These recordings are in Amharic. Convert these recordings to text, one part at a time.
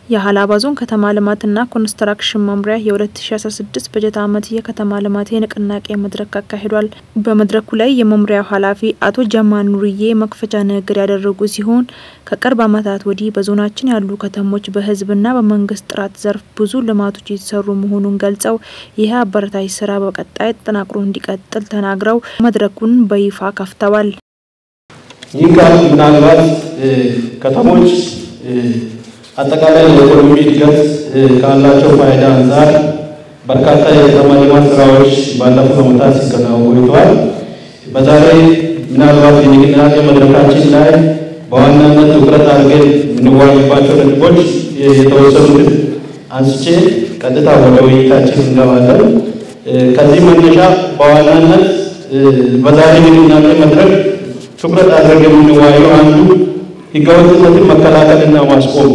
የሀላባ ዞን ከተማ ልማትና ኮንስትራክሽን መምሪያ የ2016 በጀት ዓመት የከተማ ልማት የንቅናቄ መድረክ አካሂዷል። በመድረኩ ላይ የመምሪያው ኃላፊ አቶ ጀማል ኑርዬ መክፈቻ ንግግር ያደረጉ ሲሆን ከቅርብ ዓመታት ወዲህ በዞናችን ያሉ ከተሞች በሕዝብና በመንግስት ጥራት ዘርፍ ብዙ ልማቶች የተሰሩ መሆኑን ገልጸው ይህ አበረታች ስራ በቀጣይ ተጠናክሮ እንዲቀጥል ተናግረው መድረኩን በይፋ ከፍተዋል። ይህ ቃል ምናልባት ከተሞች አጠቃላይ የኢኮኖሚ እድገት ካላቸው ፋይዳ አንጻር በርካታ የከተማ ልማት ስራዎች ባለፉት ዓመታት ሲከናወኑ ቆይተዋል። በዛሬ ምናልባት የንቅናቄ መድረካችን ላይ በዋናነት ትኩረት አድርገን የምንወያይባቸው ነጥቦች የተወሰኑትን አንስቼ ቀጥታ ወደ ውይይታችን እንገባለን። ከዚህ መነሻ በዋናነት በዛሬ ንቅናቄ መድረክ ትኩረት አድርገን የምንወያየው አንዱ ህገወጥነትን መከላከልና ማስቆም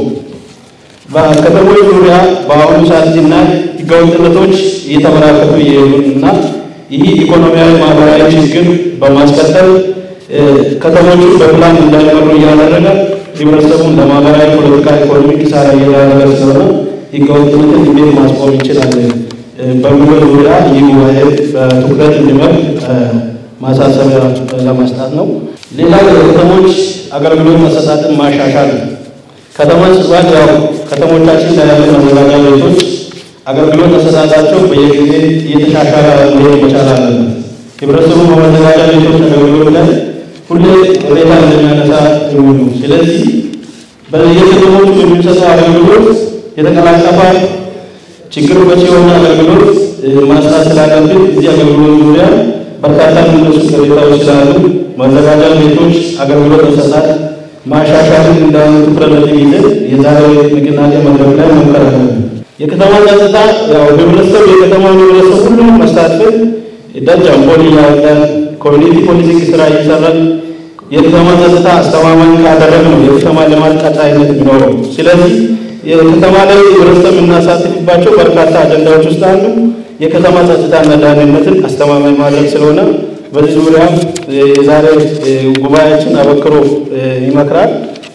በከተሞች ዙሪያ በአሁኑ ሰዓት ስናይ ህገወጥነቶች እየተበራከቱ እየሄዱና ይህ ኢኮኖሚያዊ፣ ማህበራዊ ችግር በማስከተል ከተሞቹ በፕላን እንዳይመሩ እያደረገ ህብረተሰቡን ለማህበራዊ፣ ፖለቲካ፣ ኢኮኖሚ ኪሳራ እየዳረገ ስለሆነ ህገወጥነትን እንዴት ማስቆም እንችላለን በሚለው ዙሪያ ይህ ጉባኤ በትኩረት እንዲመር ማሳሰቢያ ለመስጠት ነው። ሌላ የከተሞች አገልግሎት አሰጣጥን ማሻሻል ነው። ከተማ ጽዳት ያው ከተሞቻችን ላይ ያሉ መዘጋጃ ቤቶች አገልግሎት አሰጣጣቸው በየጊዜ እየተሻሻለ መሄድ መቻል አለበት። ህብረተሰቡ በመዘጋጃ ቤቶች አገልግሎት ላይ ሁሌ ቅሬታ እንደሚያነሳ የሚሉ ስለዚህ በየከተሞቹ የሚሰጠው አገልግሎት የተቀላጠፈ ችግር ፈቺ የሆነ አገልግሎት ማስራት ስላለብን እዚህ አገልግሎት ዙሪያ በርካታ የሚነሱ ቅሬታዎች ስላሉ መዘጋጃ ቤቶች አገልግሎት አሰጣጥ ማሻሻልን እንዳሉ ትኩረት ይዘን የዛሬ ንቅናቄ መድረክ ላይ መምከር አለብን። የከተማ ጸጥታ ያው ህብረተሰብ የከተማውን ህብረተሰብ ሁሉም መሳተፍ ደጅ አምፖል እያወጣን ኮሚኒቲ ፖሊሲንግ ስራ እየሰራን የከተማ ጸጥታ አስተማማኝ ካደረግ ነው የከተማ ልማት ቀጣይነት የሚኖረው። ስለዚህ የከተማ ላይ ህብረተሰብ የምናሳትፍባቸው በርካታ አጀንዳዎች ውስጥ አንዱ የከተማ ጸጥታና ደህንነትን አስተማማኝ ማድረግ ስለሆነ በዚህ ዙሪያ የዛሬ ጉባኤያችን አበክሮ ይመክራል።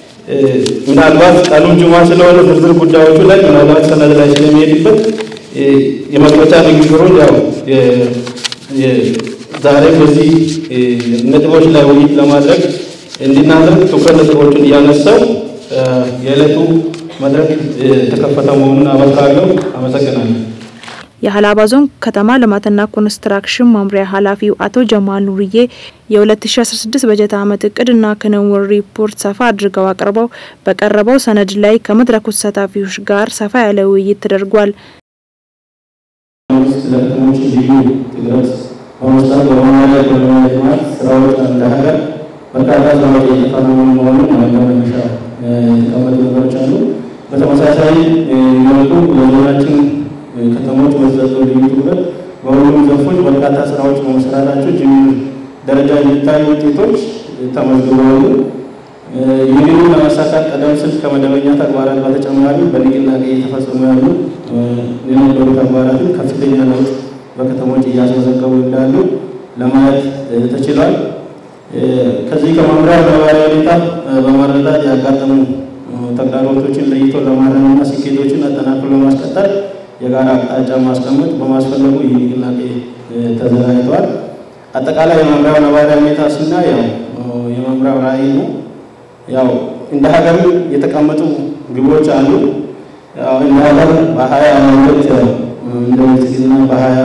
ምናልባት ቀኑን ጁማ ስለሆነ ዝርዝር ጉዳዮቹ ላይ ምናልባት ሰነድ ላይ ስለሚሄድበት የመክፈቻ ንግግሩን ያው ዛሬ በዚህ ነጥቦች ላይ ውይይት ለማድረግ እንድናደርግ ትኩረት ነጥቦችን እያነሳው የዕለቱ መድረክ የተከፈተ መሆኑን አበክራለሁ። አመሰግናለሁ። የሀላባ ዞን ከተማ ልማትና ኮንስትራክሽን መምሪያ ኃላፊው አቶ ጀማል ኑርዬ የ2016 በጀት ዓመት እቅድና ክንውን ሪፖርት ሰፋ አድርገው አቅርበው በቀረበው ሰነድ ላይ ከመድረኩ ተሳታፊዎች ጋር ሰፋ ያለ ውይይት ተደርጓል። ለከተሞች ልዩ ትኩረት በመስጠት በመማሪያ ኢኮኖሚ ልማት ስራዎች እንደ ሀገር በርካታ ስራዎች እየተከናወኑ መሆኑን መነሻ የተቀመጡ ነገሮች አሉ። በተመሳሳይ መልኩ የዞናችን ከተሞች መሰጠው ልዩ ትኩረት በሁሉም ዘርፎች በርካታ ስራዎች በመሰራታቸው ጅምር ደረጃ የሚታዩ ውጤቶች ተመዝግበዋል። ይህንኑ ለማሳካት ቀደም ሲል ከመደበኛ ተግባራት በተጨማሪ በንቅናቄ እየተፈጸሙ ያሉ የነበሩ ተግባራትን ከፍተኛ ለውጥ በከተሞች እያስመዘገቡ እንዳሉ ለማየት ተችሏል። ከዚህ ከመምሪያ ነባራዊ ሁኔታ በመረዳት ያጋጠሙ ተግዳሮቶችን ለይቶ ለማረምና ስኬቶችን አጠናክሮ ለማስቀጠል የጋራ አቅጣጫ ማስቀመጥ በማስፈለጉ ይህ ንቅናቄ ተዘጋጅቷል። አጠቃላይ የመምሪያው ነባራዊ ሁኔታ ስናይ ያው የመምሪያው ራዕይ ነው። ያው እንደ ሀገር የተቀመጡ ግቦች አሉ። ያው እንደ ሀገር በሀያ ሁለት እንደ ብልጽግና በሀያ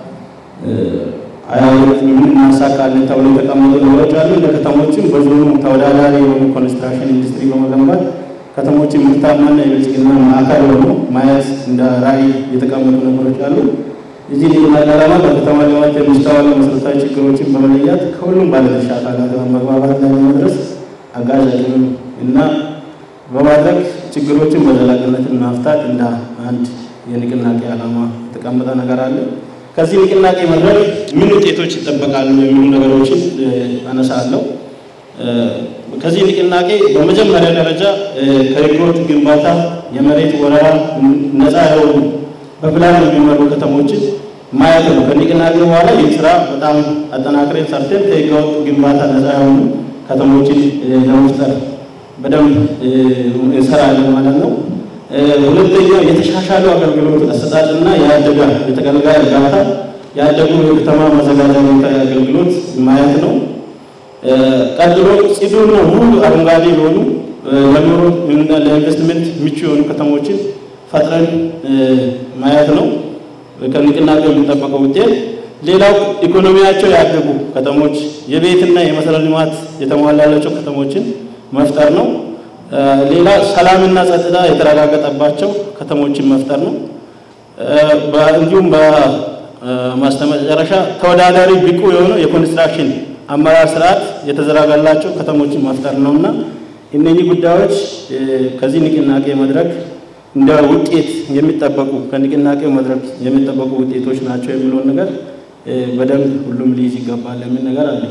ሀያ ሁለት ምን እናሳካለን ተብሎ የተቀመጡ ነገሮች አሉ። እንደ ከተሞችም በዞኑ ተወዳዳሪ የሆኑ ኮንስትራክሽን ኢንዱስትሪ በመገንባት ከተሞችን ምርታማና የብልጽግና ማዕከል ሆኖ ማየት እንደ ራዕይ የተቀመጡ ነገሮች አሉ። እዚህ ንቅናቄ ዓላማ በከተማ ልማት የሚስተዋሉ መሰረታዊ ችግሮችን በመለያት ከሁሉም ባለድርሻ አካላት መግባባት ላይ ለመድረስ አጋዥ አቅም እና በማድረግ ችግሮችን በዘላቂነት መፍታት እንደ አንድ የንቅናቄ ዓላማ የተቀመጠ ነገር አለ። ከዚህ ንቅናቄ መድረክ ምን ውጤቶች ይጠበቃሉ የሚሉ ነገሮችን አነሳለሁ። ከዚህ ንቅናቄ በመጀመሪያ ደረጃ ከህገወጥ ግንባታ፣ የመሬት ወረራ ነፃ የሆኑ በፕላን የሚመሩ ከተሞችን ማየት ነው። ከንቅናቄ በኋላ ይህ ስራ በጣም አጠናክረን ሰርተን ከህገወጥ ግንባታ ነፃ የሆኑ ከተሞችን ለመፍጠር በደንብ እንሰራለን ማለት ነው። ሁለተኛው የተሻሻሉ አገልግሎት አሰጣጥና ያደገ የተገልጋይ እርጋታ ያደጉ የከተማ መዘጋጃ ቤት አገልግሎት ማየት ነው። ቀጥሎ ጽዱና ሙሉ አረንጓዴ የሆኑ ለኑሮ ለኢንቨስትመንት ምቹ የሆኑ ከተሞችን ፈጥረን ማየት ነው ከንቅናቄው የሚጠበቀው ውጤት። ሌላው ኢኮኖሚያቸው ያደጉ ከተሞች የቤትና የመሰረተ ልማት የተሟላላቸው ከተሞችን መፍጠር ነው። ሌላ ሰላምና ጸጥታ የተረጋገጠባቸው ከተሞችን መፍጠር ነው። እንዲሁም በማስተመጨረሻ ተወዳዳሪ ብቁ የሆነው የኮንስትራክሽን አመራር ስርዓት የተዘረጋላቸው ከተሞችን መፍጠር ነውና እነኚህ ጉዳዮች ከዚህ ንቅናቄ መድረክ እንደ ውጤት የሚጠበቁ ከንቅናቄ መድረክ የሚጠበቁ ውጤቶች ናቸው የሚለውን ነገር በደንብ ሁሉም ሊይዝ ይገባል የሚል ነገር አለ።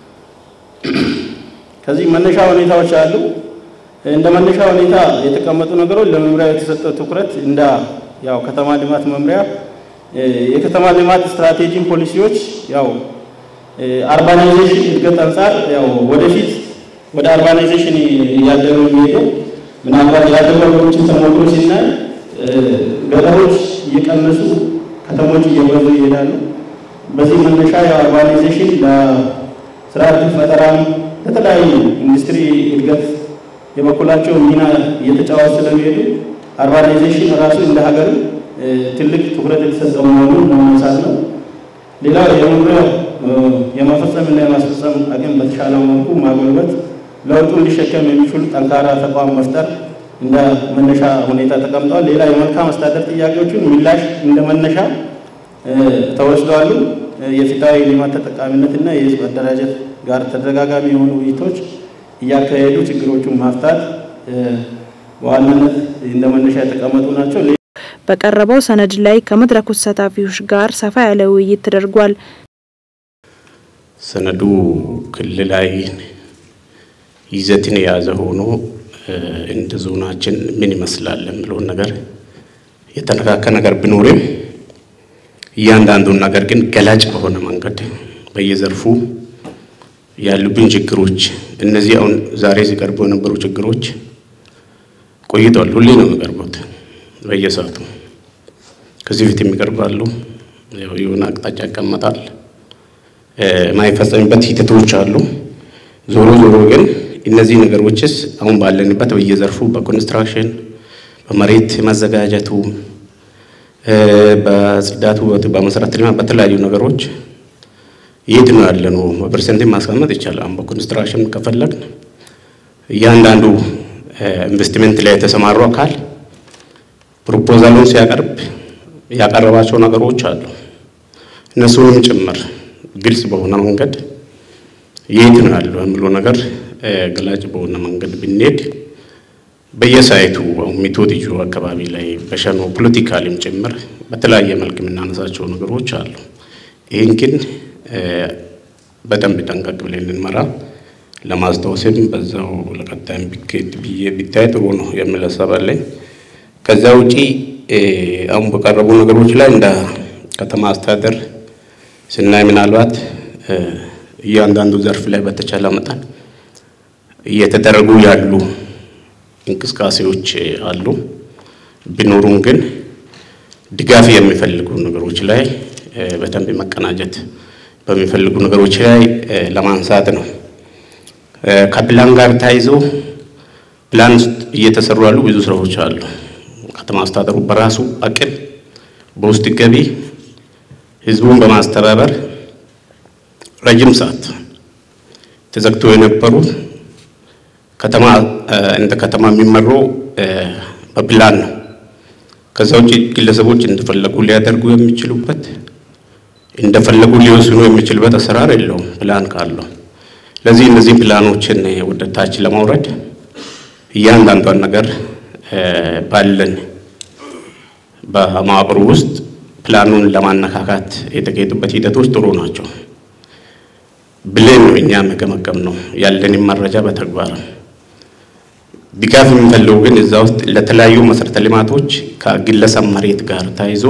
ከዚህ መነሻ ሁኔታዎች አሉ። እንደ መነሻ ሁኔታ የተቀመጡ ነገሮች ለመምሪያ የተሰጠው ትኩረት እንደ ያው ከተማ ልማት መምሪያ የከተማ ልማት ስትራቴጂን ፖሊሲዎች ያው አርባናይዜሽን እድገት አንጻር ያው ወደፊት ወደ አርባናይዜሽን እያደረ የሚሄደው ምናልባት ያደጉ ሀገሮችን ተሞክሮ ሲናይ ገጠሮች እየቀነሱ ከተሞች እየበዙ ይሄዳሉ። በዚህ መነሻ የአርባናይዜሽን ለስራ ዕድል ፈጠራም ለተለያዩ ኢንዱስትሪ እድገት የበኩላቸው ሚና እየተጫወቱ ስለሚሄዱ አርባናይዜሽን ራሱ እንደ ሀገር ትልቅ ትኩረት የተሰጠው መሆኑን ለማንሳት ነው። ሌላው የመምሪያ የመፈጸምና የማስፈጸም አቅም በተሻለ መልኩ ማጎልበት፣ ለውጡን ሊሸከም የሚችሉ ጠንካራ ተቋም መፍጠር እንደ መነሻ ሁኔታ ተቀምጠዋል። ሌላ የመልካም አስተዳደር ጥያቄዎችን ምላሽ እንደ መነሻ ተወስደዋሉ። የፍትሃዊ ልማት ተጠቃሚነትና የህዝብ አደራጀት ጋር ተደጋጋሚ የሆኑ ውይይቶች እያካሄዱ ችግሮቹን ማፍታት በዋናነት እንደ መነሻ የተቀመጡ ናቸው። በቀረበው ሰነድ ላይ ከመድረኩ ተሳታፊዎች ጋር ሰፋ ያለ ውይይት ተደርጓል። ሰነዱ ክልላዊ ይዘትን የያዘ ሆኖ እንደ ዞናችን ምን ይመስላል የሚለውን ነገር የተነካከ ነገር ቢኖርም እያንዳንዱን ነገር ግን ገላጭ በሆነ መንገድ በየዘርፉ ያሉብን ችግሮች እነዚህ አሁን ዛሬ ሲቀርቡ የነበሩ ችግሮች ቆይተዋል። ሁሌ ነው የሚቀርቡት በየሰዓቱ ከዚህ በፊት የሚቀርባሉ። የሆነ አቅጣጫ ይቀመጣል። የማይፈጸምበት ሂደቶች አሉ። ዞሮ ዞሮ ግን እነዚህ ነገሮችስ አሁን ባለንበት በየዘርፉ በኮንስትራክሽን፣ በመሬት መዘጋጀቱ፣ በጽዳቱ፣ በመሰረተ ልማት በተለያዩ ነገሮች የት ነው ያለ ነው በፐርሰንት ማስቀመጥ ይቻላል። በኮንስትራክሽን ከፈለግን እያንዳንዱ ኢንቨስትመንት ላይ የተሰማሩ አካል ፕሮፖዛሉን ሲያቀርብ ያቀረባቸው ነገሮች አሉ። እነሱንም ጭምር ግልጽ በሆነ መንገድ የት ነው ያለው የሚለው ነገር ገላጭ በሆነ መንገድ ብንሄድ በየሳይቱ ሚቶዲጆ አካባቢ ላይ በሸኖ ፖለቲካሊም ጭምር በተለያየ መልክ የምናነሳቸው ነገሮች አሉ። ይህን ግን በደንብ ጠንቀቅ ብለን እንመራ ለማስታወስም በዛው ለቀጣይም ቢኬድ ብዬ ቢታይ ጥሩ ነው የሚል ሀሳብ አለኝ። ከዛ ውጪ አሁን በቀረቡ ነገሮች ላይ እንደ ከተማ አስተዳደር ስናይ ምናልባት እያንዳንዱ ዘርፍ ላይ በተቻለ መጠን እየተደረጉ ያሉ እንቅስቃሴዎች አሉ። ቢኖሩም ግን ድጋፍ የሚፈልጉ ነገሮች ላይ በደንብ መቀናጀት በሚፈልጉ ነገሮች ላይ ለማንሳት ነው። ከፕላን ጋር ተያይዞ ፕላን ውስጥ እየተሰሩ ያሉ ብዙ ስራዎች አሉ። ከተማ አስተዳደሩ በራሱ አቅም በውስጥ ገቢ ህዝቡን በማስተባበር ረጅም ሰዓት ተዘግቶ የነበሩ ከተማ እንደ ከተማ የሚመሩ በፕላን ነው። ከዛ ውጭ ግለሰቦች እንደፈለጉ ሊያደርጉ የሚችሉበት እንደፈለጉ ሊወስኑ የሚችልበት አሰራር የለውም ፕላን ካለው። ለዚህ እነዚህ ፕላኖችን ወደ ታች ለማውረድ እያንዳንዷን ነገር ባለን በመዋቅሩ ውስጥ ፕላኑን ለማነካካት የተካሄዱበት ሂደቶች ጥሩ ናቸው ብለን ነው እኛ መገመገም ነው ያለንን መረጃ በተግባር ድጋፍ የሚፈልጉ ግን እዛ ውስጥ ለተለያዩ መሰረተ ልማቶች ከግለሰብ መሬት ጋር ተያይዞ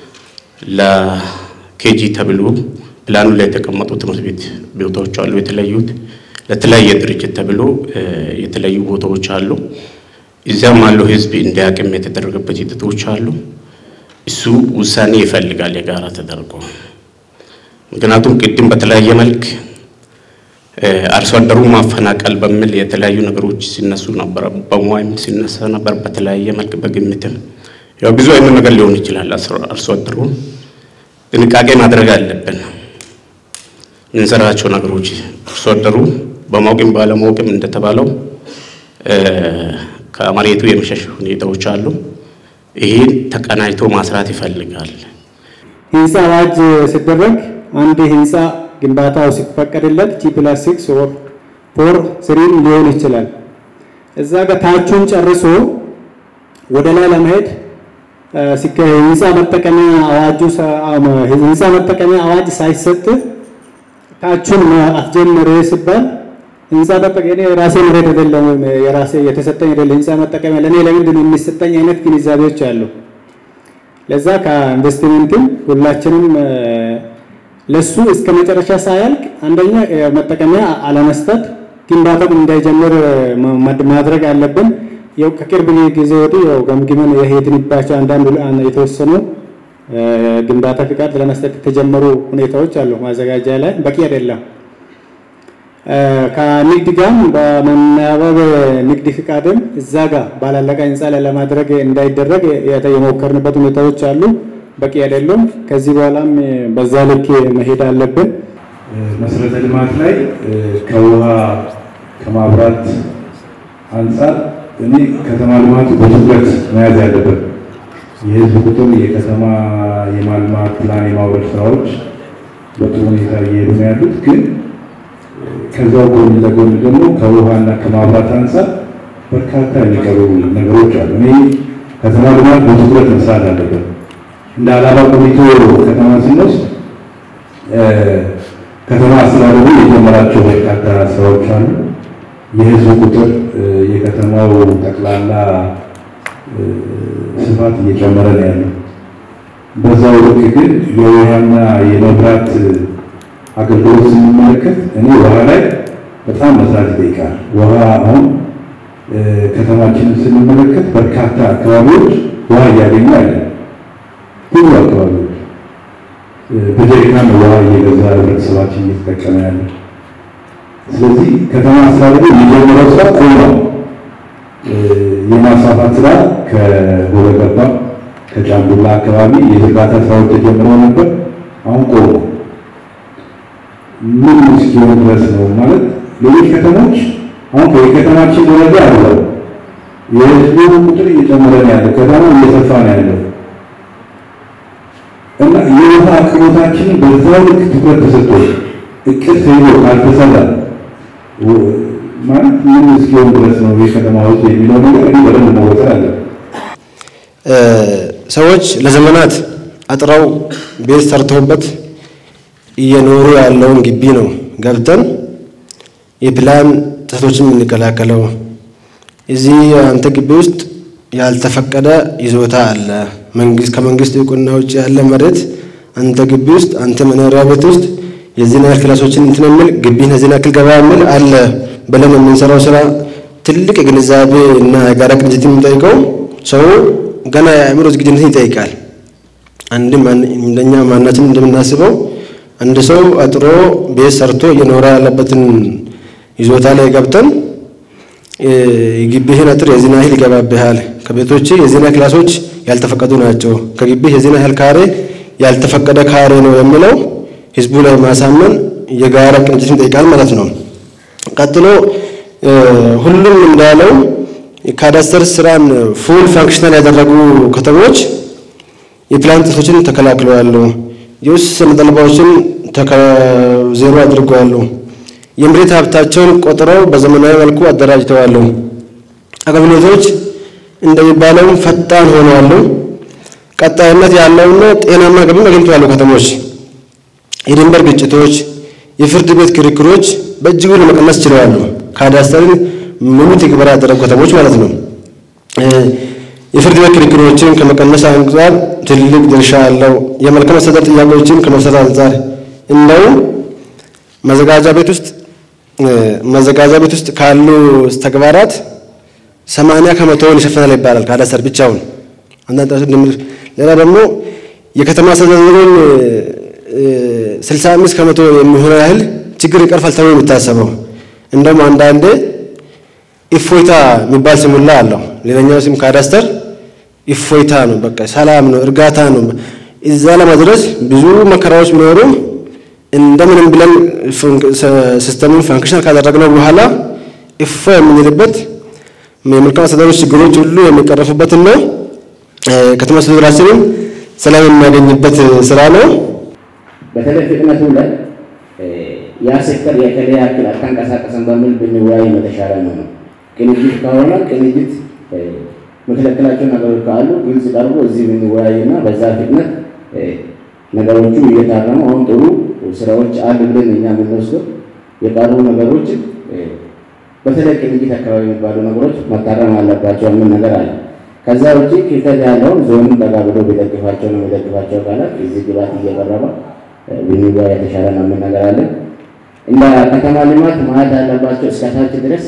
ለኬጂ ተብሎ ፕላኑ ላይ የተቀመጡ ትምህርት ቤት ቦታዎች አሉ። የተለዩት ለተለያየ ድርጅት ተብሎ የተለዩ ቦታዎች አሉ። እዚያም ያለው ህዝብ እንዲያቅም የተደረገበት ሂደቶች አሉ። እሱ ውሳኔ ይፈልጋል የጋራ ተደርጎ። ምክንያቱም ቅድም በተለያየ መልክ አርሶ አደሩ ማፈናቀል በሚል የተለያዩ ነገሮች ሲነሱ ነበር። በሙያም ሲነሳ ነበር። በተለያየ መልክ በግምትም ያው ብዙ አይነት ነገር ሊሆን ይችላል። አርሶ አደሩን ጥንቃቄ ማድረግ አለብን። የምንሰራቸው ነገሮች አርሶ አደሩ በማወቅም ባለማወቅም እንደተባለው ከመሬቱ የመሸሽ ሁኔታዎች አሉ። ይህን ተቀናጅቶ ማስራት ይፈልጋል። ህንፃ አዋጅ ሲደረግ አንድ ህንፃ ግንባታው ሲፈቀድለት ጂ ፕላስ ሲክስ ኦር ፎር ስሪም ሊሆን ይችላል። እዛ ጋር ታቹን ጨርሶ ወደ ላይ ለመሄድ ህንፃ መጠቀሚያ አዋጁ ህንፃ መጠቀሚያ አዋጅ ሳይሰጥ ታቹን አስጀምር ሲባል ህንፃ መጠቀሚያ እኔ የራሴ መሬት አይደለም የራሴ የተሰጠኝ አይደለም ህንፃ መጠቀሚያ ለእኔ ለምንድን ነው የሚሰጠኝ አይነት ግንዛቤዎች አሉ። ለዛ ከኢንቨስትመንትም ሁላችንም ለሱ እስከ መጨረሻ ሳያልቅ አንደኛ መጠቀሚያ አለመስጠት ግንባታም እንዳይጀምር ማድረግ አለብን። ያው ከቅርብ ጊዜ ወዲህ ያው ገምግመን የሄድንባቸው አንዳንድ የተወሰኑ ግንባታ ፍቃድ ለመስጠት የተጀመሩ ሁኔታዎች አሉ። ማዘጋጃ ላይ በቂ አይደለም። ከንግድ ጋርም በመናበብ ንግድ ፍቃድም እዛ ጋር ባላለቀ ህንፃ ላይ ለማድረግ እንዳይደረግ የሞከርንበት ሁኔታዎች አሉ። በቂ አይደሉም። ከዚህ በኋላም በዛ ልክ መሄድ አለብን። መሰረተ ልማት ላይ ከውሃ ከማብራት አንጻር እኔ ከተማ ልማቱ በትኩረት መያዝ ያለበት የህዝብ ቁጥር የከተማ የማልማት ፕላን የማውረድ ስራዎች በጥሩ ሁኔታ እየሄዱ ነው ያሉት። ግን ከዛው ጎን ለጎን ደግሞ ከውሃና ከማብራት አንጻር በርካታ የሚቀሩ ነገሮች አሉ። እኔ ከተማ ልማት በትኩረት መስራት አለበት። እንደ አላባ ቆሊቶ ከተማ ስንወስድ ከተማ አስተዳደሩ የጀመራቸው በርካታ ስራዎች አሉ። የህዝብ ቁጥር የከተማው ጠቅላላ ስፋት እየጨመረ ነው ያለው። በዛው ልክ ግን የውሃና የመብራት አገልግሎት ስንመለከት እኔ ውሃ ላይ በጣም መስራት ይጠይቃል። ውሃ አሁን ከተማችንን ስንመለከት በርካታ አካባቢዎች ውሃ እያገኙ አይደለም። ብዙ አካባቢዎች በጀሪካን ውሃ እየገዛ ህብረተሰባችን እየተጠቀመ ያለ። ስለዚህ ከተማ አስተዳደሩ የጀመረው ስራ ቆሟል። የማስፋፋት ስራ ከጎረገባ ከጫንቡላ አካባቢ የዝርጋታ ስራዎች ተጀምረው ነበር። አሁን ቆሞ ምን እስኪሆን ድረስ ነው ማለት ሌሎች ከተሞች አሁን የከተማችን ደረጃ አለው የህዝቡ ቁጥር እየጨመረ ነው ያለው። ከተማው እየሰፋ ነው ያለው እና የውሃ አቅርቦታችንን በዛው ልክ ትኩረት ተሰጥቶ እቅድ ተይዞ ካልተሰራ ማለት ምን እስኪሆን ድረስ ነው የከተማ ህዝብ የሚለው ነገር እንዲህ በደንብ መወጠር አለ። ሰዎች ለዘመናት አጥረው ቤት ሰርተውበት እየኖሩ ያለውን ግቢ ነው ገብተን የፕላን ጥሰቶችን የምንከላከለው። እዚህ አንተ ግቢ ውስጥ ያልተፈቀደ ይዞታ አለ። መንግስት ከመንግስት እውቅና ውጭ ያለ መሬት አንተ ግቢ ውስጥ አንተ መኖሪያ ቤት ውስጥ የዚህን ያህል ክላሶችን እንትን የሚል ግቢን የዚህን ያክል ገባ የሚል አለ ብለን የምንሰራው ስራ ትልቅ የግንዛቤ እና የጋራ ቅንጅት የሚጠይቀው ሰው ገና የአእምሮ ዝግጁነትን ይጠይቃል። አንድም እንደኛ ማናችን እንደምናስበው አንድ ሰው አጥሮ ቤት ሰርቶ እየኖረ ያለበትን ይዞታ ላይ ገብተን የግቢህን አጥር የዚህን ያህል ይገባብሃል፣ ከቤቶች የዚህን ያህል ክላሶች ያልተፈቀዱ ናቸው፣ ከግቢህ የዚህን ያህል ካሬ ያልተፈቀደ ካሬ ነው የሚለው ህዝቡ ላይ ማሳመን የጋራ ቅንጅትን ይጠይቃል ማለት ነው። ቀጥሎ ሁሉም እንዳለው ካዳስተር ስራን ፉል ፋንክሽናል ያደረጉ ከተሞች የፕላን ጥሰቶችን ተከላክለዋል። የውስጥ ሰነድ አልባዎችን ዜሮ አድርገዋል። የመሬት ሀብታቸውን ቆጥረው በዘመናዊ መልኩ አደራጅተዋል። አገልግሎቶች እንደሚባለው ፈጣን ሆነዋል። ቀጣይነት ያለውና ጤናማ ገቢን አግኝተዋል። ከተሞች የድንበር ግጭቶች፣ የፍርድ ቤት ክርክሮች በእጅጉ ለመቀነስ ችለዋል። ካዳስተርን ሙሉ ትግበራ ያደረጉ ከተሞች ማለት ነው። የፍርድ ቤት ክርክሮችን ከመቀነስ አንጻር ትልቅ ድርሻ አለው። የመልካም አስተዳደር ጥያቄዎችን ከመፍታት አንጻር እንደውም መዘጋጃ ቤት ውስጥ መዘጋጃ ቤት ውስጥ ካሉ ተግባራት ሰማንያ ከመቶውን ይሸፍናል ይባላል ካዳስተር ብቻውን። አንዳንድ ሌላ ደግሞ የከተማ አስተዳደሩን ስልሳ አምስት ከመቶ የሚሆነው ያህል ችግር ይቀርፋል ተብሎ የሚታሰበው እንደውም አንዳንዴ ኢፎይታ የሚባል ስሙላ አለው። ሌላኛው ስም ካዳስተር ኢፎይታ ነው። በቃ ሰላም ነው፣ እርጋታ ነው። እዛ ለመድረስ ብዙ መከራዎች ቢኖሩ እንደምንም ብለን ሲስተሙን ፋንክሽን ካደረግነው በኋላ እፎ የምንልበት የመልካም አስተዳደሮች ችግሮች ሁሉ የሚቀረፉበትና ከተማ አስተዳደራችንን ሰላም የሚያገኝበት ስራ ነው። በተለይ ፍጥነቱ ላይ ያ ሴክተር የከሌ ያክል አልተንቀሳቀሰም በሚል ብንወያይ የተሻለ ነው ነው። ቅንጅት ከሆነ ቅንጅት መከለከላቸው ነገሮች ካሉ ግልጽ ቀርቦ እዚህ ብንወያይና በዛ ፍጥነት ነገሮቹ እየታረሙ አሁን ጥሩ ስራዎች አሉ ብለን እኛ የምንወስደው የቀሩ ነገሮችን በተለይ ቅንጅት አካባቢ የሚባሉ ነገሮች መታረም አለባቸው የሚል ነገር አለ። ከዛ ውጭ ክፍተት ያለውን ዞኑን ጠጋ ብሎ ቢደግፋቸው ነው የሚደግፋቸው አካላት እዚህ ግባት እየቀረበ ብንወያይ የተሻለ ነው የሚል ነገር አለ። እንደ ከተማ ልማት ማለት ያለባቸው እስከታች ድረስ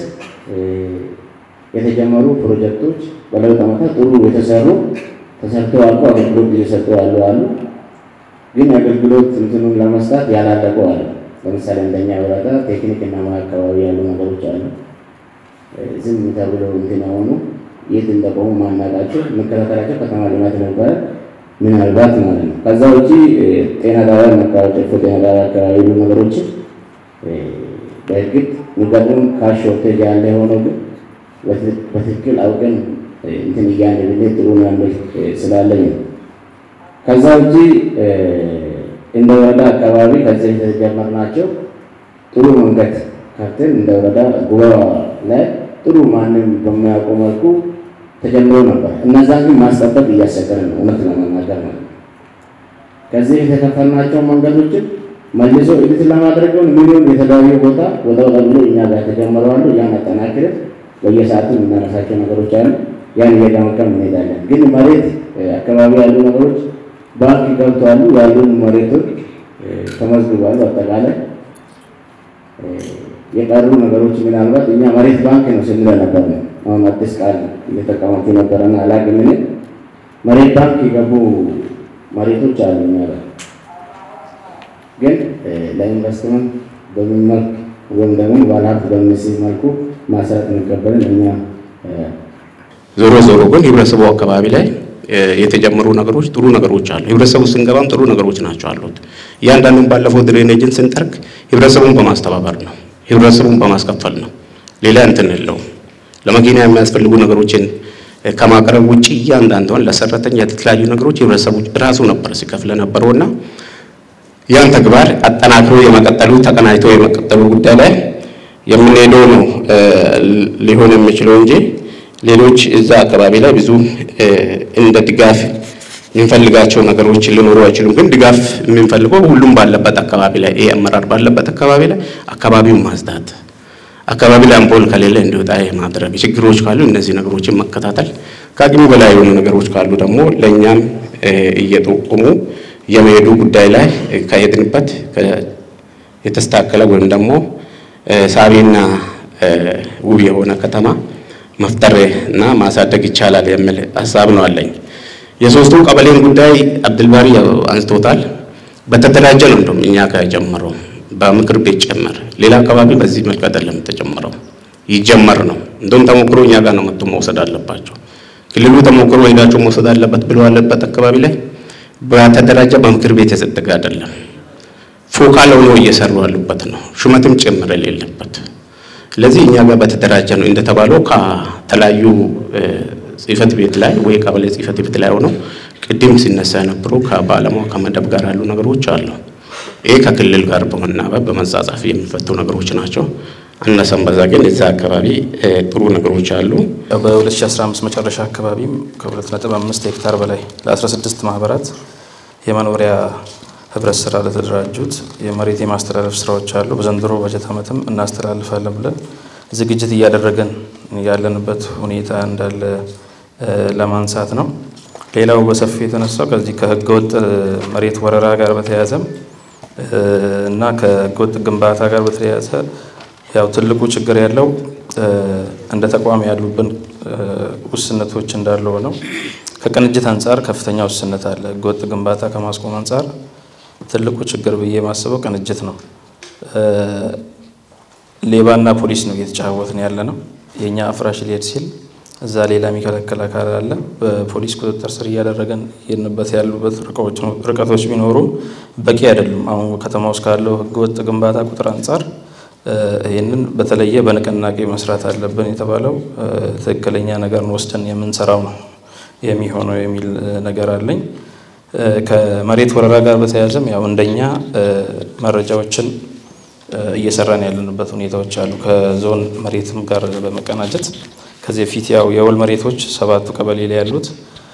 የተጀመሩ ፕሮጀክቶች በለውጥ ዓመታት ጥሩ የተሰሩ ተሰርተው አልቆ አገልግሎት እየሰጡ ያሉ አሉ። ግን አገልግሎት እንትኑን ለመስጠት ያላለቁ አሉ። ለምሳሌ እንደኛ ወረዳ ቴክኒክ እና ሙያ አካባቢ ያሉ ነገሮች አሉ። ዝም ተብሎ እንትን የሆኑ የት እንደቆሙ ማናቃቸው መከታተላቸው ከተማ ልማት ነበረ ምናልባት ማለት ነው። ከዛ ውጪ ጤና ጣቢያ መቃወ ጨፎ ጤና ጣቢያ አካባቢ ያሉ ነገሮችን በእርግጥ ሙቀቱን ካሽ ሾርቴጅ ያለ የሆነው ግን በትክክል አውቀን እንትን እያለ ብንሄድ ጥሩ ነው ያለው ስላለኝ ነው። ከዛ ውጪ እንደ ወረዳ አካባቢ ከዚህ የተጀመርናቸው ጥሩ መንገድ ከፍተን እንደ ወረዳ ጉባ ላይ ጥሩ ማንም በማያውቀው መልኩ ተጀምሮ ነበር። እነዛን ግን ማስጠበቅ እያስቸገረ ነው፣ እውነት ለመናገር ማለት ነው። ከዚህ የተከፈልናቸው መንገዶችን መልሶ ኤዲት ለማድረግ ሚሊዮን የተለያዩ ቦታ ወጣ ወጣ ብሎ እኛ ጋር ተጀምረዋሉ። ያን አጠናክረን በየሰዓቱ የምናነሳቸው ነገሮች አሉ። ያን እየገመገም እንሄዳለን። ግን መሬት አካባቢ ያሉ ነገሮች ባንክ ገብተዋሉ። ያሉን መሬቶች ተመዝግቧሉ። አጠቃላይ የቀሩ ነገሮች ምናልባት እኛ መሬት ባንክ ነው ስንለ ነበር ነው። አሁን አዲስ ቃል እየተጠቀማችሁ ነበረና አላውቅም። እኔ መሬት ባንክ የገቡ መሬቶች አሉ እኛ ጋር ግን ለኢንቨስትመንት በምን መልክ ወይም ደግሞ ባለሀብት በሚስብ መልኩ ማስራት የሚቀበልን እኛ ዞሮ ዞሮ ግን ህብረተሰቡ አካባቢ ላይ የተጀመሩ ነገሮች ጥሩ ነገሮች አሉ። ህብረተሰቡ ስንገባም ጥሩ ነገሮች ናቸው አሉት። እያንዳንዱን ባለፈው ድሬኔጅን ስንጠርግ ህብረተሰቡን በማስተባበር ነው፣ ህብረተሰቡን በማስከፈል ነው። ሌላ እንትን የለውም። ለመኪና የሚያስፈልጉ ነገሮችን ከማቅረብ ውጭ እያንዳንዷን ለሰራተኛ የተለያዩ ነገሮች ህብረተሰቡ ራሱ ነበር ሲከፍለ ነበረውና ያን ተግባር አጠናክሮ የመቀጠሉ ተቀናጅቶ የመቀጠሉ ጉዳይ ላይ የምንሄደው ነው ሊሆን የሚችለው እንጂ ሌሎች እዛ አካባቢ ላይ ብዙ እንደ ድጋፍ የምንፈልጋቸው ነገሮች ሊኖሩ አይችሉም። ግን ድጋፍ የምንፈልገው ሁሉም ባለበት አካባቢ ላይ ይሄ አመራር ባለበት አካባቢ ላይ አካባቢውን ማጽዳት፣ አካባቢ ላይ አምፖል ከሌለ እንዲወጣ ማድረግ፣ ችግሮች ካሉ እነዚህ ነገሮችን መከታተል፣ ከአቅሙ በላይ የሆኑ ነገሮች ካሉ ደግሞ ለእኛም እየጠቆሙ የመሄዱ ጉዳይ ላይ ከሄድንበት የተስተካከለ ወይም ደግሞ ሳቢና ውብ የሆነ ከተማ መፍጠር እና ማሳደግ ይቻላል የሚል ሀሳብ ነው አለኝ። የሶስቱ ቀበሌን ጉዳይ አብድልባሪ አንስቶታል። በተደራጀ ነው እንደውም እኛ ጋር የጀመረው በምክር ቤት ጨመር። ሌላ አካባቢ በዚህ መልክ አይደለም የተጀመረው፣ ይጀመር ነው። እንደውም ተሞክሮ እኛ ጋር ነው መጥቶ መውሰድ አለባቸው። ክልሉ ተሞክሮ ሄዳቸው መውሰድ አለበት ብሎ ያለበት አካባቢ ላይ በተደራጀ በምክር ቤት የጸደቀ አይደለም። ፎካል ሆኖ እየሰሩ ያሉበት ነው፣ ሹመትም ጭምር የሌለበት ስለዚህ እኛ ጋር በተደራጀ ነው እንደተባለው ከተለያዩ ጽህፈት ቤት ላይ ወይ ቀበሌ ጽህፈት ቤት ላይ ሆነው ቅድም ሲነሳ የነበሩ ከባለሙያ ከመደብ ጋር ያሉ ነገሮች አሉ። ይሄ ከክልል ጋር በመናበብ በመጻጻፍ የሚፈቱ ነገሮች ናቸው። አነሰም በዛ ግን እዛ አካባቢ ጥሩ ነገሮች አሉ። በ2015 መጨረሻ አካባቢም ከ2.5 ሄክታር በላይ ለ16 ማህበራት የመኖሪያ ህብረት ስራ ለተደራጁት የመሬት የማስተላለፍ ስራዎች አሉ። በዘንድሮ በጀት ዓመትም እናስተላልፋለን ብለን ዝግጅት እያደረገን ያለንበት ሁኔታ እንዳለ ለማንሳት ነው። ሌላው በሰፊ የተነሳው ከዚህ ከህገወጥ መሬት ወረራ ጋር በተያያዘም እና ከህገወጥ ግንባታ ጋር በተያያዘ ያው ትልቁ ችግር ያለው እንደ ተቋም ያሉብን ውስንነቶች እንዳለ ሆነው ከቅንጅት አንጻር ከፍተኛ ውስንነት አለ። ህገወጥ ግንባታ ከማስቆም አንጻር ትልቁ ችግር ብዬ የማስበው ቅንጅት ነው። ሌባና ፖሊስ ነው እየተጫወትን ያለ ነው። የእኛ አፍራሽ ሊሄድ ሲል እዛ ሌላ የሚከለክል አካል አለ። በፖሊስ ቁጥጥር ስር እያደረገን የሄድንበት ያሉበት ርቀቶች ቢኖሩም በቂ አይደሉም። አሁን ከተማ ውስጥ ካለው ህገወጥ ግንባታ ቁጥር አንጻር ይህንን በተለየ በንቅናቄ መስራት አለብን የተባለው ትክክለኛ ነገርን ወስደን የምንሰራው ነው የሚሆነው የሚል ነገር አለኝ። ከመሬት ወረራ ጋር በተያያዘም ያው እንደኛ መረጃዎችን እየሰራን ያለንበት ሁኔታዎች አሉ። ከዞን መሬትም ጋር በመቀናጀት ከዚህ በፊት ያው የወል መሬቶች ሰባቱ ቀበሌ ላይ ያሉት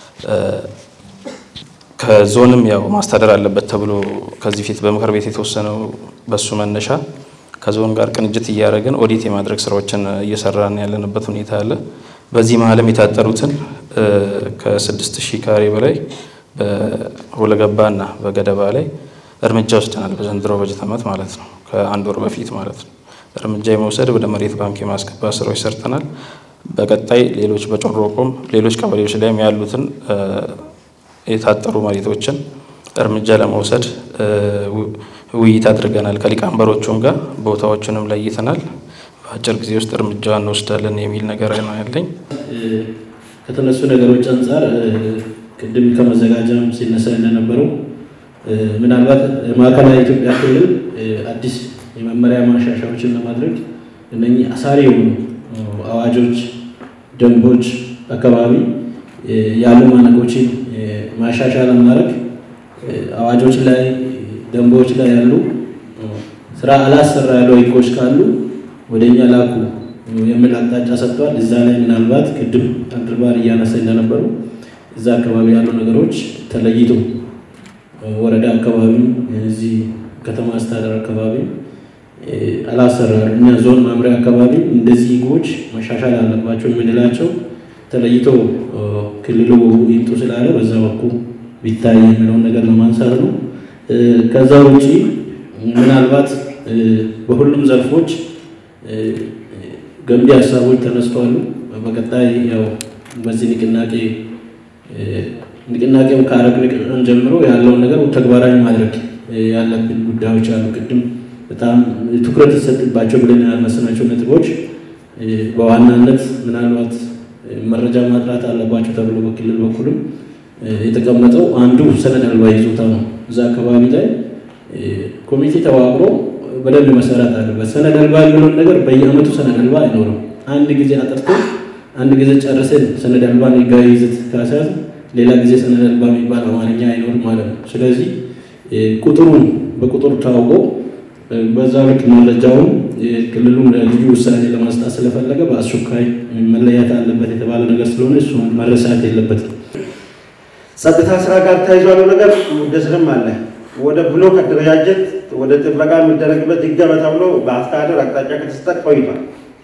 ከዞንም ያው ማስተዳደር አለበት ተብሎ ከዚህ ፊት በምክር ቤት የተወሰነው በሱ መነሻ ከዞን ጋር ቅንጅት እያደረግን ኦዲት የማድረግ ስራዎችን እየሰራን ያለንበት ሁኔታ አለ። በዚህ መሀልም የታጠሩትን ከስድስት ሺህ ካሬ በላይ በሁለገባና በገደባ ላይ እርምጃ ወስደናል። በዘንድሮ በጀት ዓመት ማለት ነው፣ ከአንድ ወር በፊት ማለት ነው። እርምጃ የመውሰድ ወደ መሬት ባንክ የማስገባት ስራዎች ሰርተናል። በቀጣይ ሌሎች በጮሮቆም ሌሎች ቀበሌዎች ላይም ያሉትን የታጠሩ መሬቶችን እርምጃ ለመውሰድ ውይይት አድርገናል። ከሊቀመንበሮቹም ጋር ቦታዎችንም ለይተናል። በአጭር ጊዜ ውስጥ እርምጃ እንወስዳለን የሚል ነገር ነው ያለኝ። ከተነሱ ነገሮች አንጻር ቅድም ከመዘጋጃም ሲነሳ እንደነበረው ምናልባት ማዕከላዊ ኢትዮጵያ ክልል አዲስ የመመሪያ ማሻሻያዎችን ለማድረግ እነኚህ አሳሪ የሆኑ አዋጆች፣ ደንቦች አካባቢ ያሉ ማነቆችን ማሻሻያ ለማድረግ አዋጆች ላይ ደንቦች ላይ ያሉ ስራ አላሰራ ያለው ህጎች ካሉ ወደ እኛ ላኩ የሚል አቅጣጫ ሰጥቷል። እዛ ላይ ምናልባት ቅድም አንድርባር እያነሳ እንደነበሩ እዛ አካባቢ ያሉ ነገሮች ተለይቶ ወረዳ አካባቢ እዚህ ከተማ አስተዳደር አካባቢ አላሰራሩ እኛ ዞን መምሪያ አካባቢ እንደዚህ ህጎች መሻሻል አለባቸው የምንላቸው ተለይቶ ክልሉ ይምጡ ስላለ በዛ በኩል ቢታይ የሚለውን ነገር ለማንሳት ነው። ከዛ ውጪ ምናልባት በሁሉም ዘርፎች ገንቢ ሀሳቦች ተነስተዋል። በቀጣይ ያው በዚህ ንቅናቄ ንቅናቄው ካረግን ጀምሮ ያለውን ነገር ተግባራዊ ማድረግ ያለብን ጉዳዮች አሉ። ቅድም በጣም ትኩረት ይሰጥባቸው ብለን ያነሳናቸው ነጥቦች በዋናነት ምናልባት መረጃ ማጥራት አለባቸው ተብሎ በክልል በኩልም የተቀመጠው አንዱ ሰነድ አልባ ይዞታ ነው። እዛ አካባቢ ላይ ኮሚቴ ተዋቅሮ በደንብ መሰራት አለበት። ሰነድ አልባ የሚለውን ነገር በየአመቱ ሰነድ አልባ አይኖርም። አንድ ጊዜ አጥርቶ አንድ ጊዜ ጨርሰን ሰነድ አልባን ህጋዊ ይዘት ካስያዝ ሌላ ጊዜ ሰነድ አልባ የሚባል አማርኛ አይኖርም ማለት ነው። ስለዚህ ቁጥሩን በቁጥር ታውቆ በዛ ልክ መረጃውን ክልሉም ልዩ ውሳኔ ለማስጣት ስለፈለገ በአስቸኳይ መለያት አለበት የተባለ ነገር ስለሆነ እሱ መረሳት የለበትም። ጸጥታ ስራ ጋር ተያይዞ ያለው ነገር ሙደስርም አለ። ወደ ብሎክ አደረጃጀት ወደ ጥበቃ የሚደረግበት ይገባ ተብሎ በአስተዳደር አቅጣጫ ከተሰጠ ቆይቷል።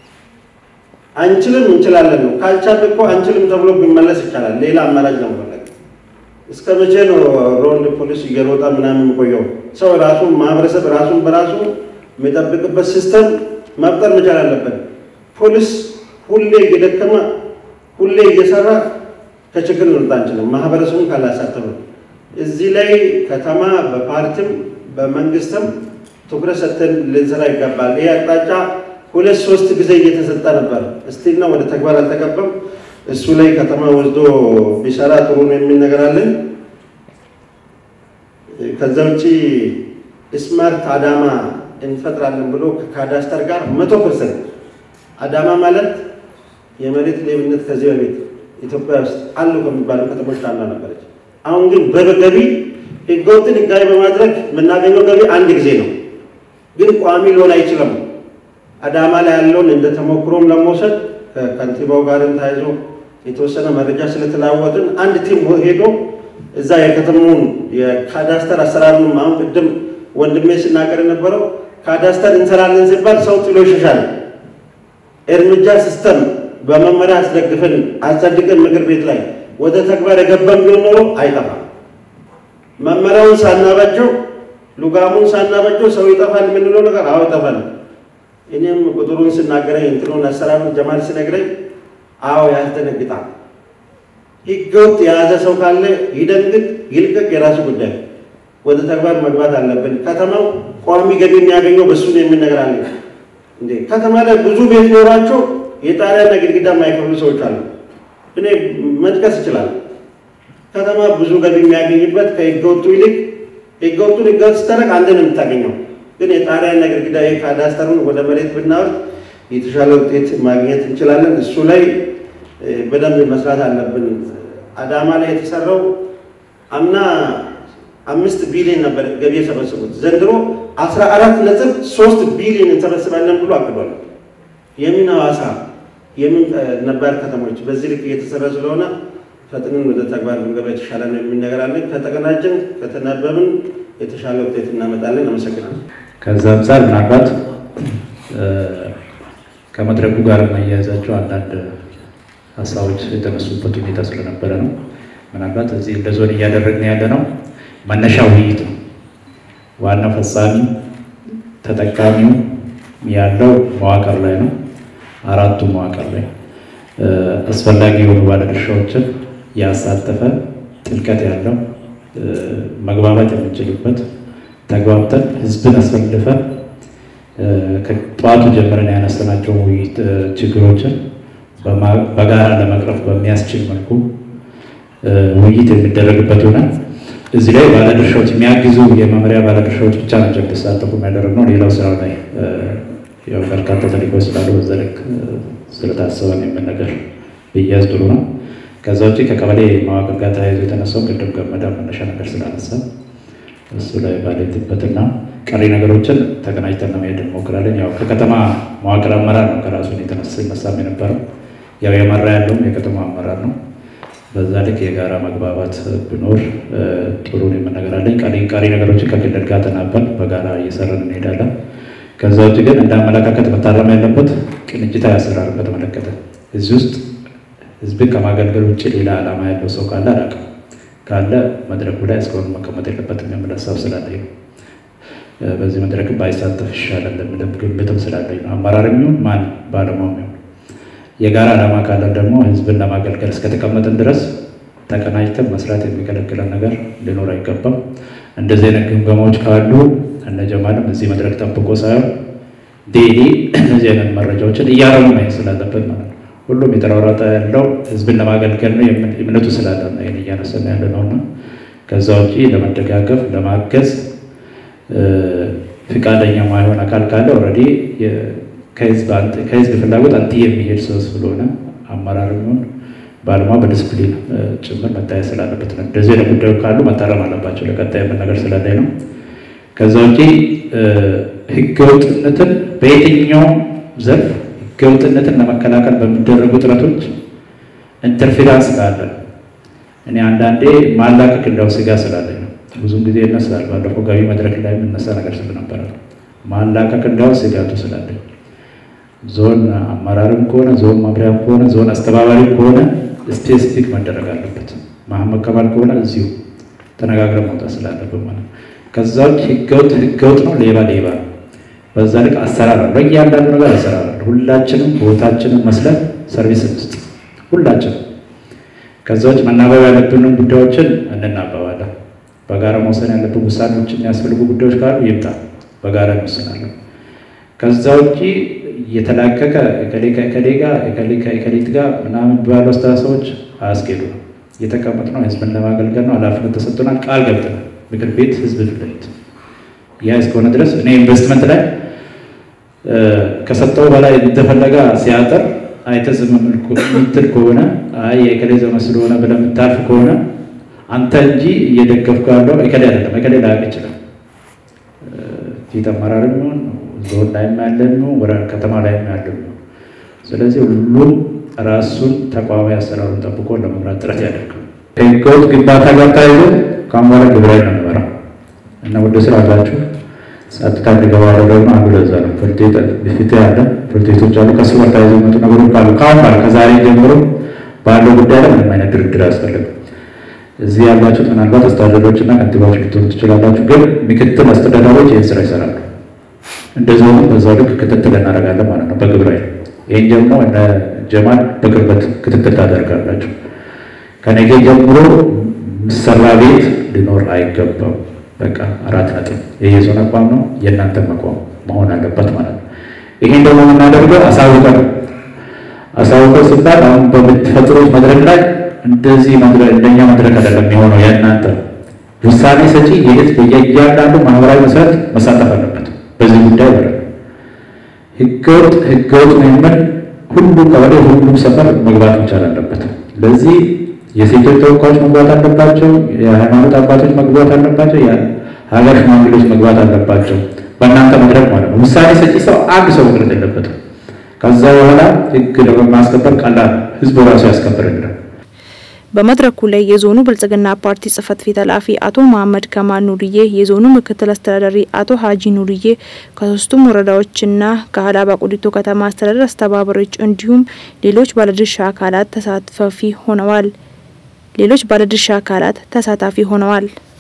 አንችልም እንችላለን ነው። ካልቻልን እኮ አንችልም ተብሎ ቢመለስ ይቻላል። ሌላ አማራጭ ነው መፈለግ። እስከ መቼ ነው ሮንድ ፖሊስ እየሮጣ ምናምን የሚቆየው? ሰው ራሱን ማህበረሰብ ራሱን በራሱ የሚጠብቅበት ሲስተም መፍጠር መቻል አለበት። ፖሊስ ሁሌ እየደከመ ሁሌ እየሰራ ከችግር ልንወጣ አንችልም። ማህበረሰቡን ካላሳተፈ እዚህ ላይ ከተማ በፓርቲም በመንግስትም ትኩረት ሰጥተን ልንሰራ ይገባል። ይህ አቅጣጫ ሁለት ሶስት ጊዜ እየተሰጠ ነበር። እስቲና ወደ ተግባር አልተገባም። እሱ ላይ ከተማ ወስዶ ቢሰራ ጥሩ ነው የሚል ነገር አለን። ከዛ ውጭ ስማርት አዳማ እንፈጥራለን ብሎ ከካዳስተር ጋር መቶ ፐርሰንት አዳማ ማለት የመሬት ሌብነት ከዚህ በፊት ኢትዮጵያ ውስጥ አሉ ከሚባሉ ከተሞች አንዷ ነበረች። አሁን ግን በገቢ ህገወጥን ህጋዊ በማድረግ የምናገኘው ገቢ አንድ ጊዜ ነው፣ ግን ቋሚ ሊሆን አይችልም። አዳማ ላይ ያለውን እንደ ተሞክሮም ለመውሰድ ከከንቲባው ጋርም ተያይዞ የተወሰነ መረጃ ስለተለዋወጥን አንድ ቲም ሄዶ እዛ የከተማውን የካዳስተር አሰራሩንም አሁን ቅድም ወንድሜ ሲናገር የነበረው ካዳስተር እንሰራለን ሲባል ሰው ጥሎ ይሸሻል። እርምጃ ሲስተም በመመሪያ አስደግፈን አጸድቀን ምክር ቤት ላይ ወደ ተግባር የገባን ቢሆን ኖሮ አይጠፋም። መመሪያውን ሳናበጀው ሉጋሙን ሳናበጀው ሰው ይጠፋል የምንለው ነገር አዎ ይጠፋል። እኔም ቁጥሩን ስናገረኝ እንትኑን አሰራሩን ጀማል ሲነግረኝ አዎ ያስደነግጣል። ህገወጥ የያዘ ሰው ካለ ይደንግጥ፣ ይልቀቅ፣ የራሱ ጉዳይ። ወደ ተግባር መግባት አለብን። ከተማው ቋሚ ገቢ የሚያገኘው በሱ ነው የሚል ነገር አለ እንዴ? ከተማ ላይ ብዙ ቤት ኖሯቸው የጣሪያና ግድግዳ የማይከፍሉ ሰዎች አሉ። እኔ መጥቀስ ይችላል። ከተማ ብዙ ገቢ የሚያገኝበት ከህገወጡ ይልቅ ህገወጡን ህገወጥ ስታደርግ አንድ ነው የምታገኘው። ግን የጣሪያና ግድግዳ ካዳስተሩን ወደ መሬት ብናወርድ የተሻለ ውጤት ማግኘት እንችላለን። እሱ ላይ በደንብ መስራት አለብን። አዳማ ላይ የተሰራው አምና አምስት ቢሊዮን ነበር ገቢ የሰበሰቡት። ዘንድሮ አስራ አራት ነጥብ ሶስት ቢሊዮን እንሰበስባለን ብሎ አቅዷል። የምን ሐዋሳ የምን ነባር ከተሞች በዚህ ልክ እየተሰራ ስለሆነ ፈጥነን ወደ ተግባር ብንገባ የተሻለ ነው የሚል ነገር አለን። ከተቀናጀን ከተናበብን የተሻለ ውጤት እናመጣለን። አመሰግናለሁ። ከዛ አንጻር ምናልባት ከመድረኩ ጋር የማያያዛቸው አንዳንድ ሀሳቦች የተነሱበት ሁኔታ ስለነበረ ነው። ምናልባት እዚህ እንደ ዞን እያደረግን ያለ ነው መነሻ ውይይት ነው። ዋና ፈጻሚ ተጠቃሚው ያለው መዋቅር ላይ ነው። አራቱ መዋቅር ላይ አስፈላጊ የሆኑ ባለድርሻዎችን ያሳተፈ ጥልቀት ያለው መግባባት የምንችልበት ተግባብተን ህዝብን አስፈልፈን ከጠዋቱ ጀምረን ያነሳናቸው ውይይት ችግሮችን በጋራ ለመቅረፍ በሚያስችል መልኩ ውይይት የሚደረግበት ይሆናል። እዚህ ላይ ባለድርሻዎች የሚያግዙ የመምሪያ ባለድርሻዎች ብቻ ናቸው እንዲሳተፉ የሚያደርግነው። ሌላው ስራ ላይ ያው በርካታ ተልእኮች ስላሉ በዛ ልክ ስለታሰበ ነው የምን ነገር ብያዝ ጥሩ ነው። ከዛ ውጭ ከቀበሌ መዋቅር ጋር ተያይዞ የተነሳው ቅድም ገመዳ መነሻ ነገር ስላነሳ እሱ ላይ ባለትበትና ቀሪ ነገሮችን ተቀናጅተን ለመሄድ እንሞክራለን። ያው ከከተማ መዋቅር አመራር ነው ከራሱ የተነሳ ይነሳም የነበረው ያው የመራ ያለውም የከተማ አመራር ነው። በዛ ልክ የጋራ መግባባት ቢኖር ጥሩ ነው የምነገራለን። ቀሪ ቀሪ ነገሮችን ከክልል ጋር ተናበን በጋራ እየሰራን እንሄዳለን። ከዛ ውጭ ግን እንደ አመለካከት መታረም ያለበት ቅንጅታዊ አሰራርን በተመለከተ እዚህ ውስጥ ህዝብን ከማገልገል ውጭ ሌላ ዓላማ ያለው ሰው ካለ አላውቅም። ካለ መድረኩ ላይ እስካሁን መቀመጥ የለበትም የሚል ሀሳብ ስላለኝ ነው። በዚህ መድረክ ባይሳተፍ ይሻላል የሚል ግምትም ስላለኝ ነው። አመራርም ይሁን ማን ባለሙያም ይሁን የጋራ ዓላማ ካለን ደግሞ ህዝብን ለማገልገል እስከተቀመጥን ድረስ ተቀናጅተን መስራት የሚከለክለን ነገር ሊኖር አይገባም። እንደዚህ አይነት ግምገማዎች ካሉ እነ ጀማልም እዚህ መድረክ ጠብቆ ሳይሆን ዴሊ እነዚህ አይነት መረጃዎችን እያረሙ ማየት ስላለበት ማለት ነው። ሁሉም የተሯሯጠ ያለው ህዝብን ለማገልገል ነው እምነቱ ስላለ ነው ይህን እያነሳን ያለ ነው እና ከዛ ውጭ ለመደጋገፍ ለማገዝ ፍቃደኛ ማይሆን አካል ካለ ኦልሬዲ ከህዝብ ፍላጎት አንቲ የሚሄድ ሰው ስለሆነ አመራር የሚሆን ባለሙያ በዲስፕሊን ጭምር መታየት ስላለበት ነው። እንደዚህ አይነት ጉዳዮች ካሉ መታረም አለባቸው። ለቀጣይ የምን ነገር ስላለኝ ነው። ከዛ ውጭ ህገወጥነትን በየትኛውም ዘርፍ ህገወጥነትን ለመከላከል በሚደረጉ ጥረቶች ኢንተርፌራንስ ካለ እኔ አንዳንዴ ማላቀቅ እንዳው ስጋ ስላለኝ ነው። ብዙም ጊዜ ይነሳል። ባለፈው ገቢ መድረክ ላይ የምነሳ ነገር ስለነበረ ነው። ማላቀቅ እንዳው ስጋቱ ስላለኝ ዞን አመራርም ከሆነ ዞን መምሪያም ከሆነ ዞን አስተባባሪም ከሆነ ስፔሲፊክ መደረግ አለበት። መሐመድ ከማል ከሆነ እዚሁ ተነጋግረን መውጣት ስላለብን ማለት ነው። ከዛ ውጭ ህገወጥ ህገወጥ ነው፣ ሌባ ሌባ ነው። በዛ ልክ አሰራር አለ። በእያንዳንዱ ነገር አሰራር አለ። ሁላችንም ቦታችንን መስለን ሰርቪስ እንስጥ፣ ሁላችንም። ከዛ ውጭ መናበብ ያለብንን ጉዳዮችን እንናበባለን። በጋራ መውሰን ያለብን ውሳኔዎች የሚያስፈልጉ ጉዳዮች ካሉ ይምጣ፣ በጋራ እንወስናለን። ከዛ ውጭ እየተላከከ እከሌ ከእከሌ ጋር እከሌ ከእከሌት ጋር ምናምን ባሉ አስተሳሰቦች አያስኬዱ ነው። የተቀመጥነው ህዝብን ለማገልገል ነው። ኃላፊነት ተሰጥቶናል። ቃል ገብተናል። ምክር ቤት ህዝብ ፊት ለፊት ያ እስከሆነ ድረስ እኔ ኢንቨስትመንት ላይ ከሰጠው በላይ እንደፈለገ ሲያጠር አይተህ ዝም የምትል ከሆነ አይ የእከሌ ዘመን ስለሆነ ብለህ የምታልፍ ከሆነ አንተ እንጂ እየደገፍከው ያለው እከሌ አይደለም። እከሌ ላያውቅ ይችላል። ፊት አመራር የሚሆን ዞን ላይም ያለ የሚሆን ወደ ከተማ ላይም ያለ የሚሆን ስለዚህ ሁሉም ራሱን ተቋማዊ አሰራሩን ጠብቆ ለመምራት ጥረት ያደርጋል። ከህገወጥ ግንባታ ጋር ተያይዞ ከአሁን በኋላ ግብራዊ ነው የሚመራው እና ወደ ስራ አላችሁ ጸጥታ እንዲገባ ያደረግነው አንዱ ለዛ ነው። ፍርድ ቤት ያለ ፍርድ ቤቶች አሉ። ከሱ ጋር ተያይዞ የመጡ ነገሮች ካሉ ከአሁን በኋላ ከዛሬ ጀምሮ ባለው ጉዳይ ላይ ምንም አይነት ድርድር አያስፈልግም። እዚህ ያላችሁት ምናልባት አስተዳደሮች እና ከንቲባዎች ልትሆኑ ትችላላችሁ፣ ግን ምክትል አስተዳዳሪዎች ይህን ስራ ይሰራሉ። እንደ ዞኑ በዛው ልክ ክትትል እናደርጋለን ማለት ነው በግብረ ኃይል። ይህን ደግሞ እነ ጀማል በቅርበት ክትትል ታደርጋላችሁ። ከነገ ጀምሮ ምሰራ ቤት ሊኖር አይገባም። በቃ አራት ነጥብ። የየዞን አቋም ነው፣ የእናንተ መቋም መሆን አለበት ማለት ነው። ይሄን ደግሞ የምናደርገው አሳውቀን አሳውቀን ስባል አሁን በምትፈጥሩት መድረክ ላይ እንደዚህ መድረክ እንደኛ መድረክ አይደለም የሚሆነው የእናንተ ውሳኔ ሰጪ የት በየእያንዳንዱ ማህበራዊ መሰረት መሳተፍ አለበት። በዚህ ጉዳይ ማለት ነው። ህገወጥ ህገወጥ ነው የምል ሁሉም ቀበሌ ሁሉም ሰፈር መግባት መቻል አለበት። ለዚህ የሴቶች ተወካዮች መግባት አለባቸው። የሃይማኖት አባቶች መግባት አለባቸው። የሀገር ሽማግሌዎች መግባት አለባቸው። በእናንተ መድረክ ማለት ነው። ውሳኔ ሰጪ ሰው አንድ ሰው መቅረት የለበትም። ከዛ በኋላ ህግ ለማስከበር ቀላል ህዝቡ ራሱ ያስከብርልናል። በመድረኩ ላይ የዞኑ ብልጽግና ፓርቲ ጽህፈት ቤት ኃላፊ አቶ መሀመድ ከማል ኑርዬ፣ የዞኑ ምክትል አስተዳዳሪ አቶ ሀጂ ኑርዬ ከሶስቱም ወረዳዎችና ከሀላባ ቁዲቶ ከተማ አስተዳደር አስተባባሪዎች እንዲሁም ሌሎች ባለድርሻ አካላት ተሳታፊ ሆነዋል ሌሎች ባለድርሻ አካላት ተሳታፊ ሆነዋል።